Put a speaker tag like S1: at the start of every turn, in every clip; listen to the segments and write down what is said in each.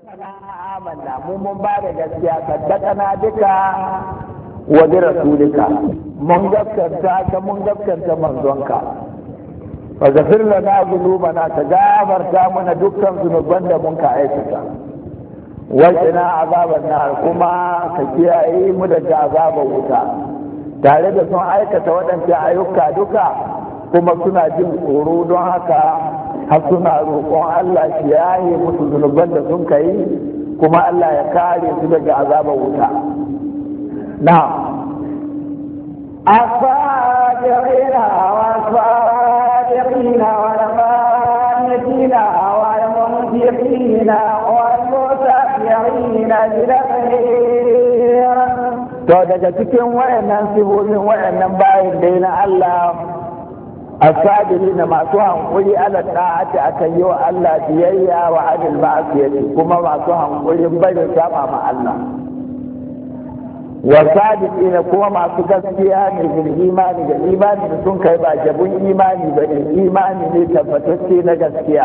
S1: amanna mu mun ba da gaskiya saddaqana duka wa bi rasulika mun gaskanta ka mun gaskanta manzonka fa zafir lana qulubana ta gafarta mana dukkan zunuban da mun ka aikata wajina azaban nar kuma ka kiyaye mu daga azaban wuta tare da sun aikata waɗancan ayyuka duka kuma suna jin tsoro don haka har suna roƙon Allah shi yaye musu zunuban da sun kai kuma Allah ya kare su daga azabar wuta na'am
S2: الصادقين والصادقين والقانتين والمنفقين والمتبعين بالخير
S1: to daga cikin wayannan sifofin wayannan bayan dai na Allah asabiri na masu hankuri ala ta'ati akan yi wa Allah biyayya wa adil ma'asiyati kuma masu hankurin barin saba ma Allah wa sadiqina kuma masu gaskiya ne bil imani da imani da sun kai ba jabun imani ba ne imani ne tabbatacce na gaskiya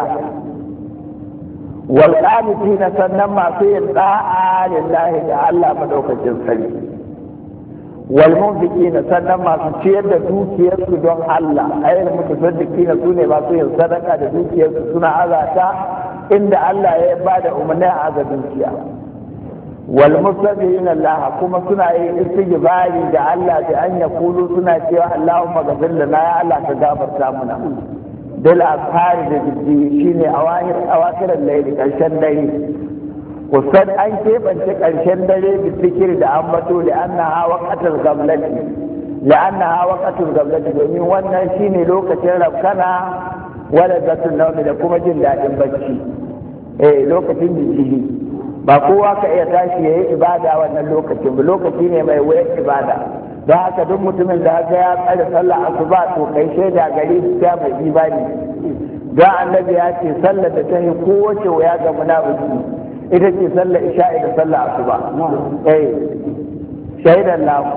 S1: wal qanitina sannan masu yin da'a lillahi da Allah madaukakin sarki wal munfiqina sannan masu ciyar da dukiyarsu don Allah ayyul mutasaddiqina sune masu yin sadaka da dukiyarsu suna azata inda Allah ya ba da umarni a aza dukiya wal mustaghfirina Allah kuma suna yin istighfari da Allah da an yakulu suna cewa Allahumma ghfir lana ya Allah ka gafarta muna dal afari da jiddi shine awahir awakiran layli karshen dare kusan an keɓance ƙarshen dare da fikir da ambato da annaha waqatul gamlati la annaha waqatul gamlati domin wannan shine lokacin rabkana wala zatul nawmi da kuma jin daɗin bacci eh lokacin jijjigi ba kowa ka iya tashi yayi ibada wannan lokacin ba lokaci ne mai wayar ibada don haka duk mutumin da haka ya tsare sallah asuba to kai shaida gari ta mai imani don annabi ya ce sallar da ta yi kowace waya ga munafiki ita ce sallar isha'i da sallar asuba eh shaidan lahu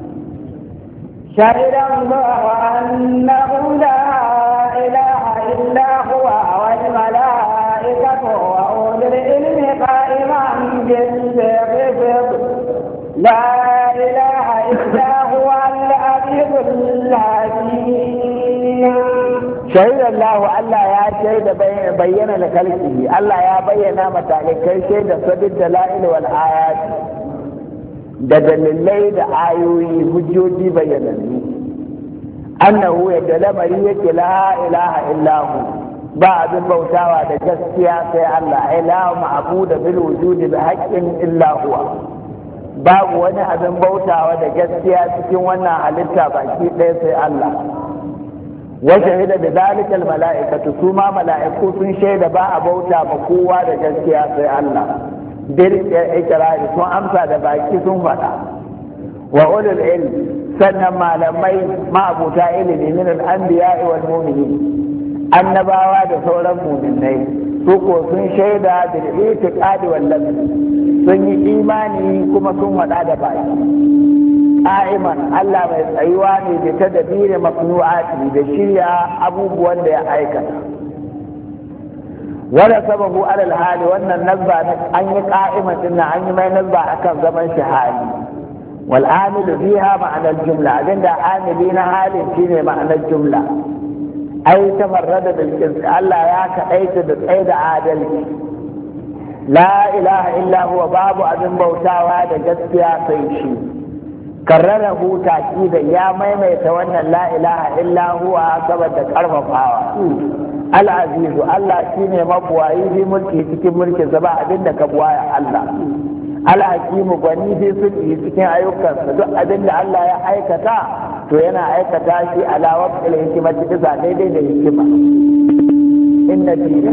S2: شهد الله أنه لا إله إلا هو والملائكة وأولي العلم قائما بالقسط لا إله إلا هو العزيز الحكيم
S1: شهد الله ألا يا شهد بين لخلقه ألا يا بين متعلقين شهد سد الدلائل والآيات da dalilai da ayoyi hujjoji bayyanannu annahu yadda lamari yake la ilaha illahu ba abin bautawa da gaskiya sai Allah ilahu ma'budu bil wujudi bi haqqin illa huwa babu wani abin bautawa da gaskiya cikin wannan halitta baki ɗaya sai Allah wa shahida da zalikal mala'ikatu su ma mala'iku sun shaida ba a bauta ma kowa da gaskiya sai Allah bil ikrari sun amsa da baki sun faɗa wa ulul ilm sannan malamai ma'abuta ilimi min al-anbiya wal mu'minin annabawa da sauran mu'minai su ko sun shaida bil itiqadi wal sun yi imani kuma sun faɗa da baki qa'iman Allah mai tsayuwa ne da tadbiri mafnu'ati da shirya abubuwan da ya aikata wanda sababu alal hali wannan nazba an yi ka'imatin na an yi mai nazba akan zaman shi hali wal amilu fiha ma'anar jumla abinda amili na halin shine ma'anar jumla ai tafarrada bil qist Allah ya kaɗaita da tsaye da adalci la ilaha illa huwa babu abin bautawa da gaskiya sai shi karrara huta da ya maimaita wannan la ilaha illa huwa saboda karfafawa al'azizu Allah shi ne mabuwayi fi mulki cikin mulkin sa ba abin da ka buwaya Allah al'hakimu gwani fi sulki cikin ayyukansa duk abin da Allah ya aikata to yana aikata shi ala waqtil hikimati bisa daidai da hikima inna dina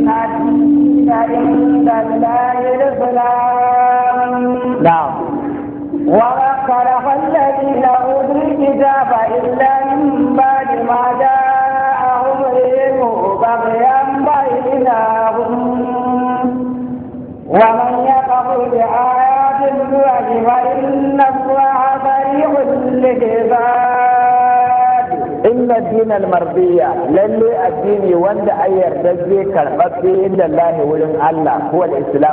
S2: inda lillahi al-islam
S1: na'am
S2: وما خلق الذين أوتوا الكتاب إلا من بعد ما جاءهم العلم بغيا بينهم ومن يكفر بآيات الله فإن الله سريع الحساب
S1: إن الدين المرضية للي الدين وند أير دجي كالبقي إلا الله ولن الله هو الإسلام